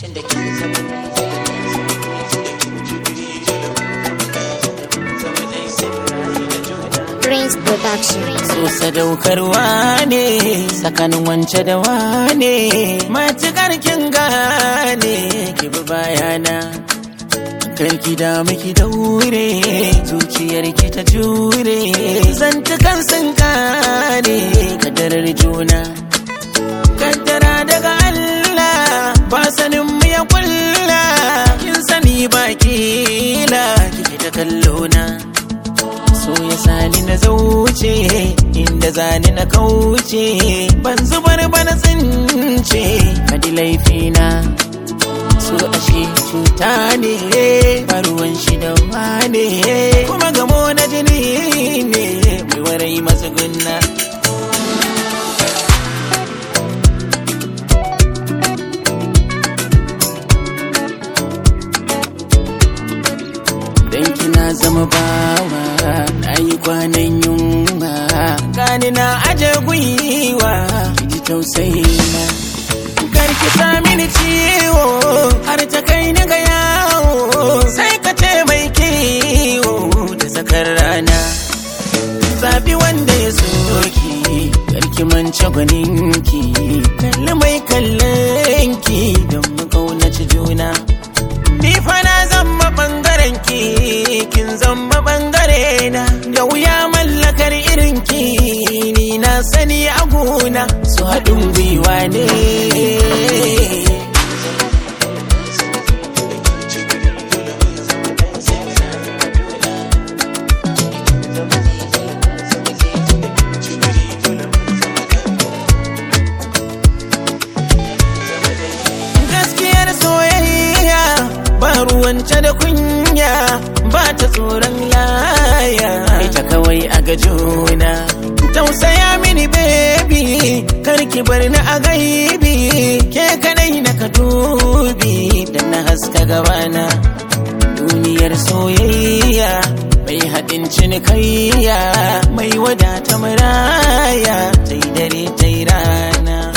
Prince Production. So sadaukarwa ne tsakanin wance da wane matukar kin gane ki bi bayana karki da miki daure zuciyar ki ta jure zantukan sun kare kadarar juna kaddara daga Allah ba sanin mu ya kulla kin sani ba kila kike ta kallona so ya sani na zauce inda zani na kauce ban zubar bana tsince kadi laifina so ashe cuta ne baruwan shi da wane kuma gamo na jini ne mai warai matsugunna dan kina zama bawa na yi kwanan yunwa gani na aje gwiwa ji tausayi na karki sa mini ciwo har ta kai ni ga yawo sai ka ce mai kiwo da zakar rana zabi wanda ya soki karki mance gwaninki kalli mai kallonki don mu kaunaci juna Ni fa na zama bangaren ki kin zama bangare na da wuya mallakar irin ki ni na sani a gona su haɗin gwiwa ne gaskiyar soyayya ba ruwanta da kunya ba ta tsoron laya ita kawai a ga juna tausaya mini baby karki bar ni a gaibi ke kadai na ka dubi da na haska gabana duniyar soyayya mai haɗin cinikayya mai wadata maraya ta yi dare ta yi rana